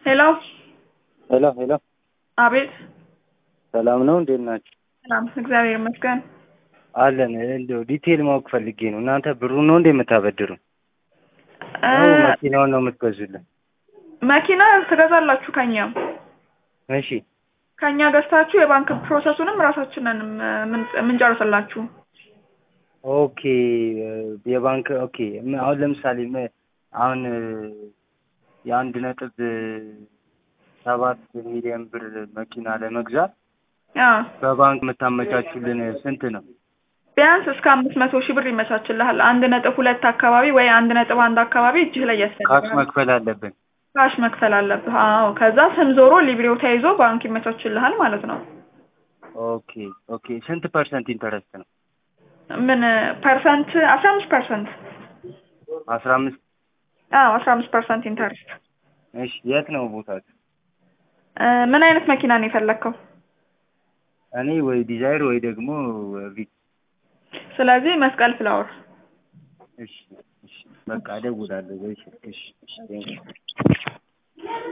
ሄሎ ሄሎ ሄሎ፣ አቤት። ሰላም ነው? እንዴት ናችሁ? ሰላም እግዚአብሔር ይመስገን። አለን። እንደው ዲቴል ማወቅ ፈልጌ ነው። እናንተ ብሩን ነው እንዴ የምታበድሩ? እ ነው መኪናውን ነው የምትገዙልን? መኪና ትገዛላችሁ ከኛም እሺ ከኛ ገዝታችሁ የባንክ ፕሮሰሱንም ራሳችንን የምንጨርስላችሁ። ኦኬ የባንክ ኦኬ። ም- አሁን ለምሳሌ ም- አሁን እ፣ የአንድ ነጥብ ሰባት ሚሊዮን ብር መኪና ለመግዛት አዎ በባንክ የምታመቻቹልን ስንት ነው? ቢያንስ እስከ አምስት መቶ ሺህ ብር ይመቻችልሃል። አንድ ነጥብ ሁለት አካባቢ ወይ አንድ ነጥብ አንድ አካባቢ እጅህ ላይ ካሽ ያስፈልጋል። መክፈል አለብን። ካሽ መክፈል አለብህ። አዎ ከዛ ስም ዞሮ ሊብሬው ተይዞ ባንክ ይመቻችልሃል ማለት ነው። ኦኬ ኦኬ። ስንት ፐርሰንት ኢንተረስት ነው? ምን ፐርሰንት? አስራ አምስት ፐርሰንት። አስራ አምስት አዎ አስራ አምስት ፐርሰንት ኢንተረስት። እሺ። የት ነው ቦታችሁ? ምን አይነት መኪና ነው የፈለግከው? እኔ ወይ ዲዛይር ወይ ደግሞ ቪት። ስለዚህ መስቀል ፍላወር እሺ እሺ። በቃ እደውላለሁ። እሺ እሺ እሺ። ቴንኪው